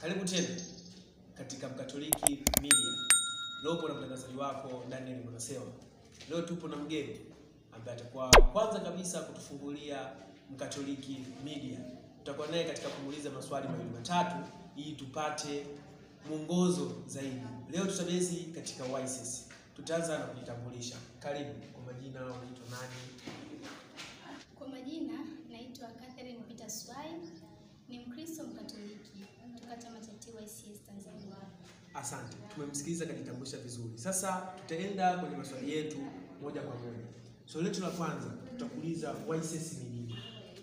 Karibu tena katika Mkatoliki Media. Leo upo na mtangazaji wako Daniel Mwanasewa. Leo tupo na mgeni ambaye atakuwa kwanza kabisa kutufungulia Mkatoliki Media. Tutakuwa naye katika kumuuliza maswali mawili matatu ili tupate mwongozo zaidi. Leo tutabezi katika YSS. Tutaanza na kujitambulisha. Karibu. Kwa majina unaitwa nani? Kwa majina naitwa Catherine Peter Swai, ni Mkristo Mkatoliki kutoka chama cha TYCS Tanzania. Asante, tumemsikiliza kajitambulisha vizuri. Sasa tutaenda kwenye maswali yetu moja kwa moja. Swali letu la kwanza tutakuuliza YSS ni nini?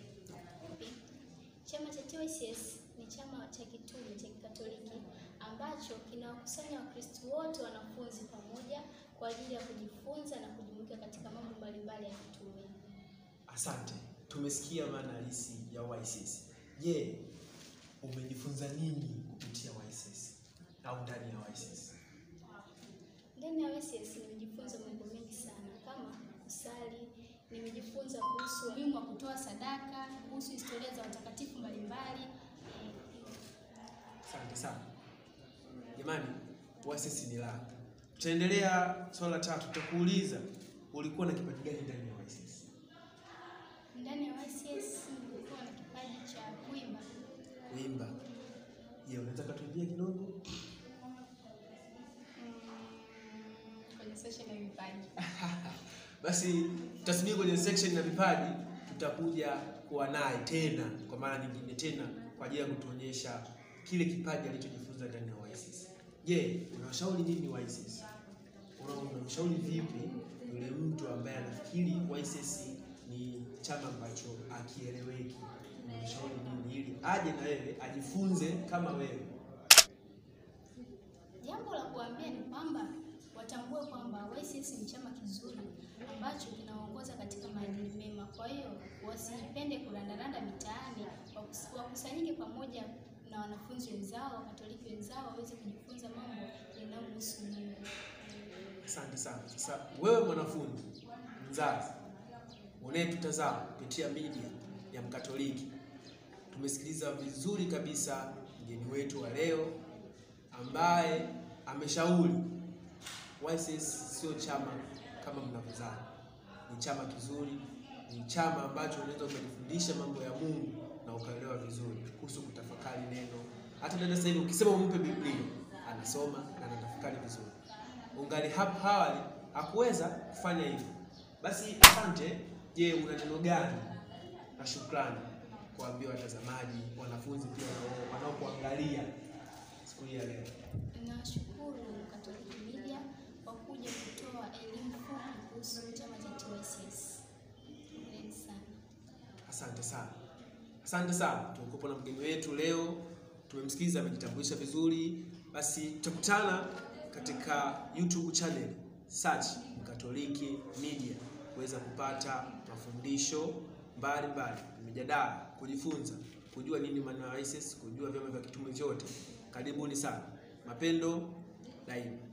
Chama cha TYCS ni chama cha kitume cha Kikatoliki ambacho kinawakusanya Wakristo wote wanafunzi pamoja kwa ajili ya kujifunza na kujumuika katika mambo mbalimbali ya kitume. Asante, tumesikia maana halisi ya YSS. Je, umejifunza nini kupitia YSS au ndani ya YSS? Ndani ya YSS nimejifunza mambo mengi sana kama kusali, nimejifunza kuhusu umuhimu wa kutoa sadaka, kuhusu historia za watakatifu mbalimbali. Eh, Asante sana jamani, YSS ni la. Tutaendelea swala la tatu, tutakuuliza ulikuwa na kipaji gani ndani ya YSS? Ndani ya YSS nilikuwa na kipaji cha kuimba. Kuimba. Je, unaweza kutuambia kidogo? Mm, kwenye session ya vipaji. Basi tutasubiri kwenye section ya vipaji, tutakuja kuwa naye tena kwa mara nyingine tena kwa ajili ya kutuonyesha kile kipaji alichojifunza ndani ya YSS. Je, unawashauri nini YSS? Una- Unamshauri vipi yule mtu ambaye anafikiri YSS ni chama ambacho akieleweki? Unamshauri nini ili aje na wewe ajifunze kama wewe? Jambo la kuambia ni kwamba watambue kwamba YSS ni chama kizuri ambacho kinaongoza katika maadili mema. Kwa hiyo wasipende kurandaranda mitaani, wakus- wakusanyike pamoja na wanafunzi wenzao, Wakatoliki wenzao waweze kujifunza mambo yanayomhusu Mungu. Asante sana. Sasa wewe mwanafunzi, mzazi, unayetutazama kupitia media ya Mkatoliki, tumesikiliza vizuri kabisa mgeni wetu wa leo ambaye ameshauri YSS sio chama kama mnavyodhani. Ni chama kizuri, ni chama ambacho unaweza ukajifundisha mambo ya Mungu na ukaelewa vizuri kuhusu kutafakari neno. Hata dada sasa hivi ukisema umpe Biblia anasoma na anatafakari vizuri. Ungali hapo awali hakuweza kufanya hivyo. Basi asante. Je, una neno gani na shukrani kuambia watazamaji, wanafunzi pia wanao- wanaokuangalia siku hii ya leo? Ninawashukuru Katoliki Media kwa kuja kutoa elimu fupi kuhusu chama cha TYCS. Hongereni sana. Asante sana, asante sana. Tumekuwa na mgeni wetu leo, tumemsikiliza, amejitambulisha vizuri. Basi tutakutana katika YouTube channel, search Mkatoliki Media kuweza kupata mafundisho mbalimbali, mijadala, kujifunza, kujua nini maana ya YSS, kujua vyama vya kitume vyote. Karibuni sana, mapendo daima.